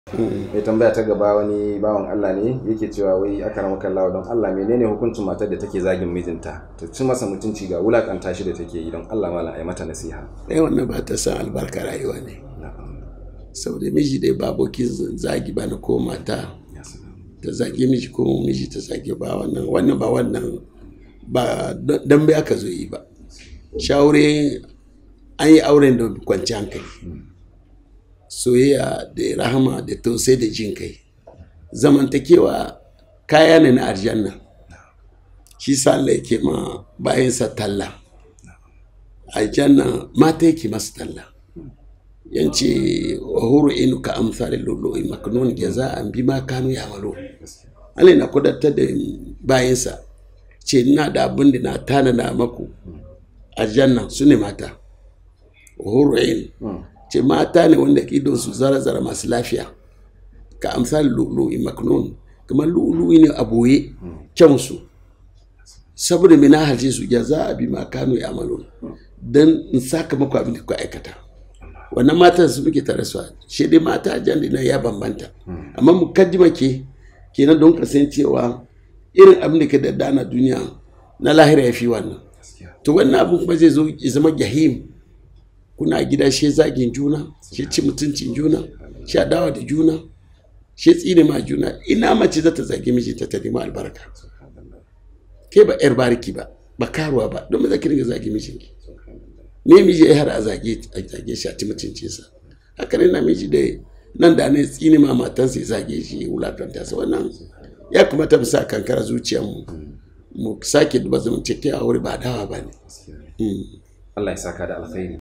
mai tambaya ta gaba wani bawan Allah ne yake cewa wai aka rama kallawa don Allah menene hukuncin matar da take zagin mijinta ta ci masa mutunci ga wulakanta shi da take yi don Allah malam ai mata nasiha ɗaya wannan ba ta san albarka rayuwa ne saboda miji dai ba abokin zagi ba na ko mata ta zagi miji ko miji ta zagi ba wannan wannan ba wannan ba dan bai aka zo yi ba shawure an yi auren da kwanci hankali soyayya da rahama da tausayi da jin kai zamantakewa kaya ne na aljanna shi sa Allah yake ma bayansa talla aljanna mata yake masa talla yance wa huru inu ka amsal lulu'i maknun jaza'an bima kanu ya'malu Allah na kudatar da bayansa ce ina da abin da na tana na maku aljanna su ne mata wa huru inu ce mata ne wanda idon su zara-zara masu lafiya ka amsal lu'lu'i maknun kamar lu'lu'i ne a boye kyansu saboda mina halce su ya za a bi ma kano ya amalo don in saka maku abin da ku aikata wannan matan su muke tare su shi dai mata jan na ya bambanta amma mu kaddima ke kenan don ka san cewa irin abin da ke da dana duniya na lahira ya fi wannan to wannan abin kuma zai zo ya zama jahim kuna gida shi zagin juna shi ci mutuncin juna shi adawa da juna shi tsine ma juna ina mace za ta zagi mijinta ta nemi albarka ke ba yar bariki ba ba karuwa ba don za ki ringa zagi mijinki me miji ya hara a zage a zage shi a ci mutuncin sa haka ne na miji da nan da ne tsine ma matansa ya zage shi wulakanta sa wannan ya kamata mu sa kankara zuciyarmu mu sake duba zamantakewa wuri ba dawa ba ne Allah ya saka da alkhairi